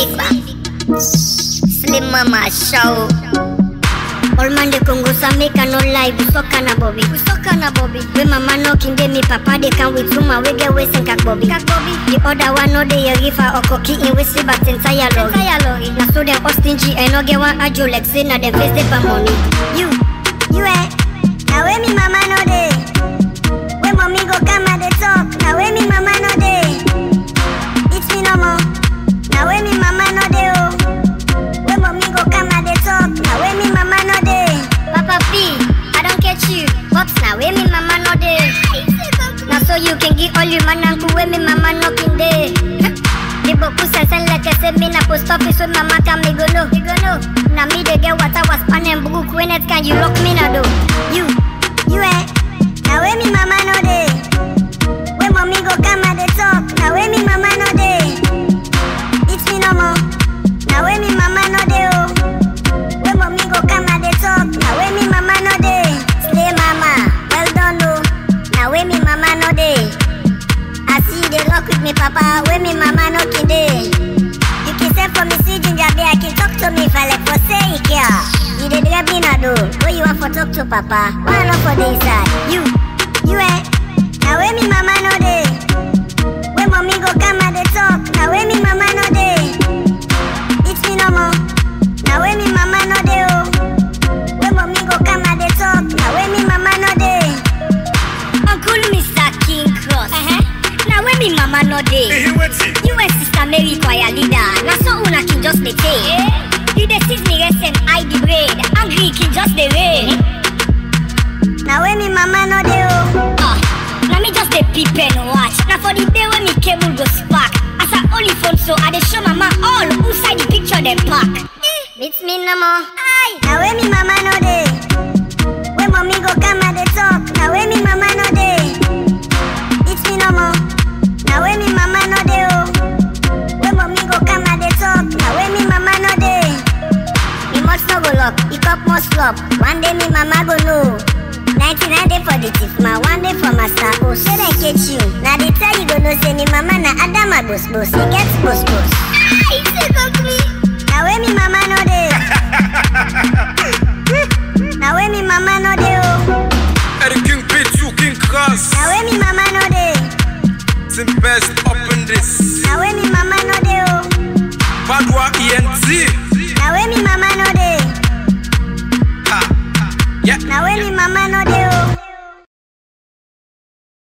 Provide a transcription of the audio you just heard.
big bang. Slim mama show. All man they Congo Sameka no lie, we soka na Bobby. We soka na Bobby. We mama knocking be me papa they can with tuma we get we sing kak Bobby. Kak Bobby. The other one no they rifa or cocky in we see but entire lorry. Entire lorry. Na so them all stingy and no get one ajo like say na them face they for money. You, you eh? Now where me mama no dey. When mommy go come at the talk. Now where me mama no dey. It's me no more. Now where me mama no dey oh. When mommy go come at the talk. Now where me mama no dey. Papa P, I don't catch you. Pops now where me mama no dey. Now so you can get all your man and where me mama knocking day. The boku sense like I said me na post office with mama can me go no. Me go no. Now me they get what I was panning book when it can you lock me na do. You, you eh. Now where me mama no dey. When mommy go come at the talk. Now where me mama no dey. It's me no more. Now where me mama no dey oh. When mommy go come at the talk. Now where me mama no dey. Slay mama, well done oh. Now where me mama no dey. I see you dey rock with me papa. Where me mama no kin dey. You can say for me see ginger beer. Can talk to me if I like for say it yeah. You dey drive me na do. Where you want for talk to papa? Why not for the inside? You, you eh. Now where me mama no dey. When mommy go come at the talk. Now where me mama no dey. It's me no more. Now where me mama no dey oh. When mommy go come at the talk. Now where me mama no dey. Uncle Mr. King Cross. Uh-huh. Now where me mama no dey. Ehe, wetin? You and Sister Mary choir leader. Now so una can just dey take. You dey see me rest and I the braid. Angry can just dey rain. Now where me mama no dey oh. Ah, now me just dey peep and watch. Now for the day when me cable go spark. As I only phone so I dey show mama all who side the picture dem pack. It's me no more. Aye. Now where me mama no dey. When mommy go come at the talk. Now where me mama no dey. It's me no more. Now where me mama no dey oh. When mommy go come at the talk. Now where me mama no dey. Me must no go lock, e cup must flop. One day me mama go know. 99 day for the thief ma, one day for master Oh, so they catch you. Now the tell you go know say ni mama na Adama boss boss. He gets boss boss. Ah, he say go me. Now where me mama no dey. now where me mama no dey oh.